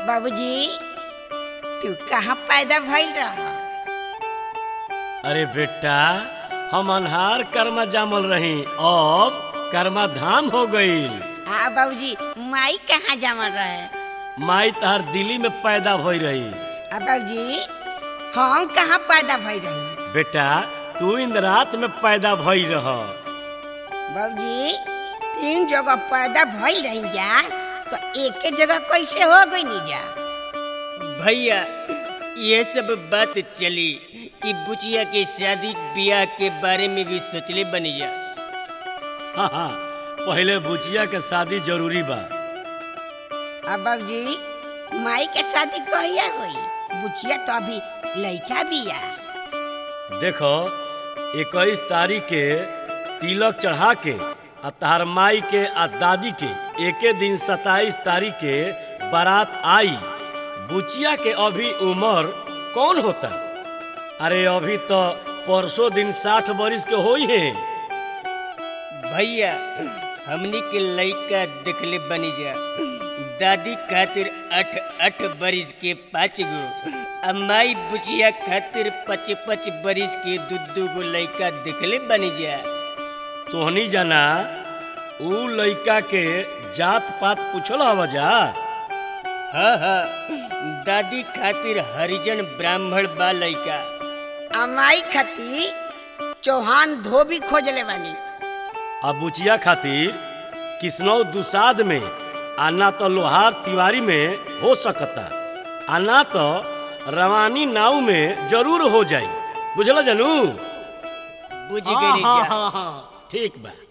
बाबूजी तू कहाँ पैदा भइल रहा अरे बेटा हम अनहार कर्मा जामल रही अब कर्मा धाम हो गईल हाँ बाबूजी माई कहाँ जमल रहे माई तहार दिल्ली में पैदा भई रही आ बाबूजी हम कहाँ पैदा भइल रही बेटा तू इन रात में पैदा भई रह बाबूजी तीन जगह पैदा भइल रही जा तो एक जगह कैसे हो गई नी जा भैया ये सब बात चली कि बुचिया के शादी ब्याह के बारे में भी सोचले बनी जा हाँ हाँ पहले बुचिया के शादी जरूरी बा अब बाबूजी माई के शादी कहिया हुई बुचिया तो अभी लड़का बिया देखो इक्कीस तारीख के तिलक चढ़ा के आ तहार माई के आ दादी के एके दिन सत्ताईस तारीख के बारात आई बुचिया के अभी उम्र कौन होता अरे अभी तो परसों दिन साठ बरिस के होई है भैया हमनी के लड़का देखले बनी जा दादी खातिर अठ अठ बरिस के पाँच गो आ माई बुचिया खातिर पच पच बरिस के दू दू गो लड़का देखले बनी जा तोहनी जाना ऊ लइका के जात पात पूछल हवा जा हाँ हाँ दादी खातिर हरिजन ब्राह्मण बा लड़का आ माई खती चौहान धोबी खोजले बानी आ बुचिया खातिर किसनौ दुसाद में आ ना तो लोहार तिवारी में हो सकता आ ना तो रवानी नाव में जरूर हो जाई बुझल जानू बुझ गई जा ठीक बा